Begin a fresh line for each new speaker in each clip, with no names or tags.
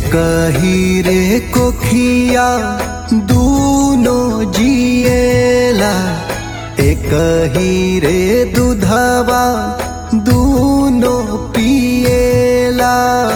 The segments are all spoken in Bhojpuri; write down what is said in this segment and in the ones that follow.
कही रे कोखिया दूनो जिएला एक ही रे दूधवा दूनो पिएला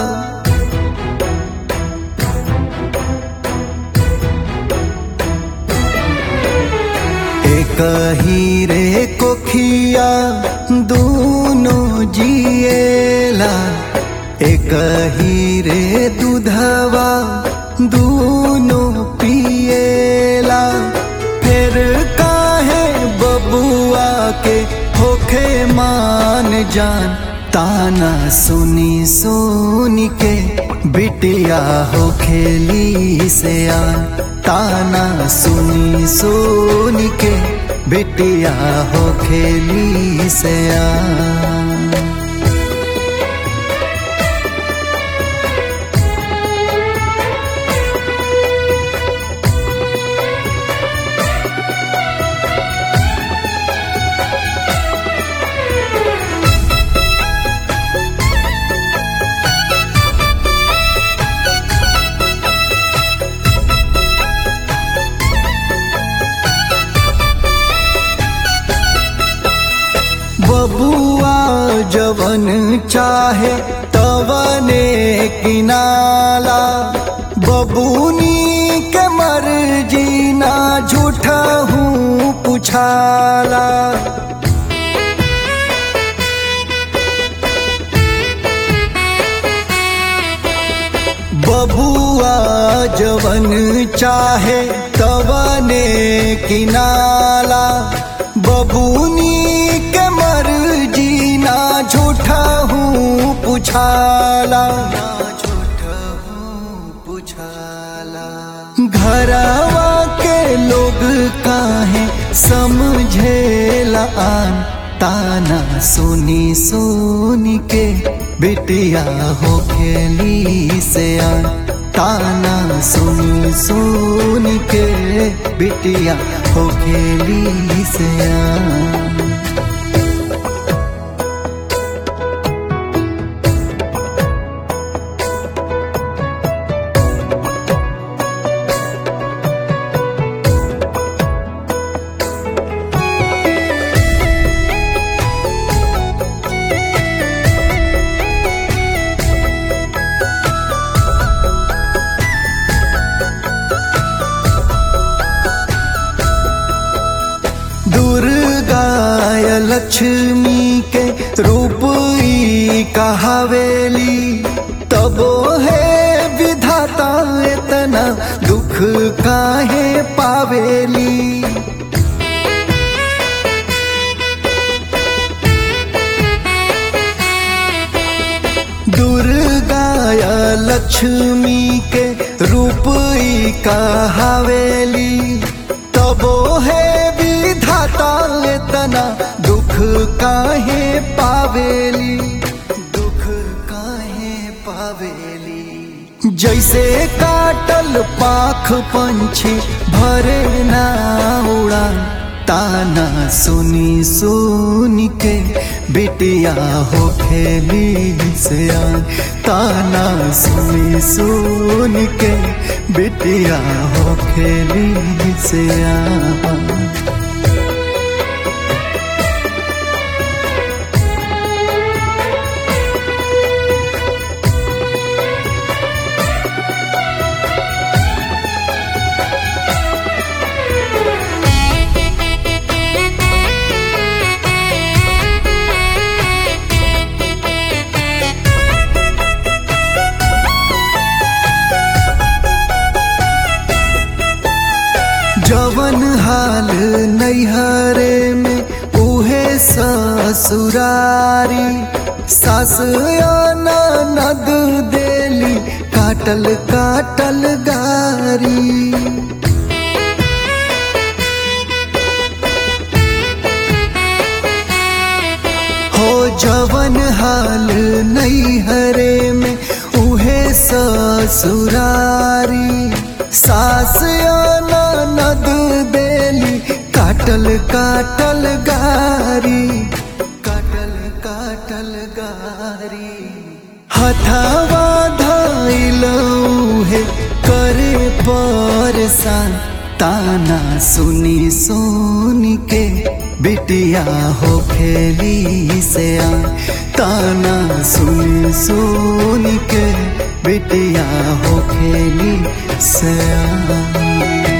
एक ही रे कोखिया दूनो जिएला एक ही रे दूधवा दूनो पिएला फिर काहे बबुआ के होखे मान जान ताना सुनी सुनी के बिटिया हो खेली से आन ताना सुनी सुनी के बिटिया हो खेली से आन बबुआ जवन चाहे तवने किनाला बबूनी के मर्जी ना झूठा हूँ पुछाला बबुआ जवन चाहे तवने किनाला बबूनी के मर्जी ना झूठा हूँ पुछाला घरवा के लोग काहे समझेला आन ताना सुनी सुनी के बिटिया हो खेली से आन ताना सुनी सुनी के बिटिया हो खेली से आन दुर्गा या लक्ष्मी के रूप ई कहावेली तबो है विधाता इतना दुख काहे पावेली दुर्गा या लक्ष्मी के रूप ई कहावेली तबो है विधाता इतना दुख काहे पावेली दुख काहे पावेली जैसे काटल पाख पंछी भरे ना उड़ा ताना सुनी सुनी के बिटिया हो खेली से आन ताना सुनी सुनी के बिटिया हो खेली से आन जवन हाल नैहरे में उहे ससुरारी सास नद देली काटल काटल गारी हो जवन हाल नैहरे में उहे ससुरारी सास नद देली काटल काटल गारी काटल काटल गारी हथवा धैलऊ सा ताना सुनी सुनी के बिटिया हो खेली से आ ताना सुनी सुनी के बिटिया हो खेली से आ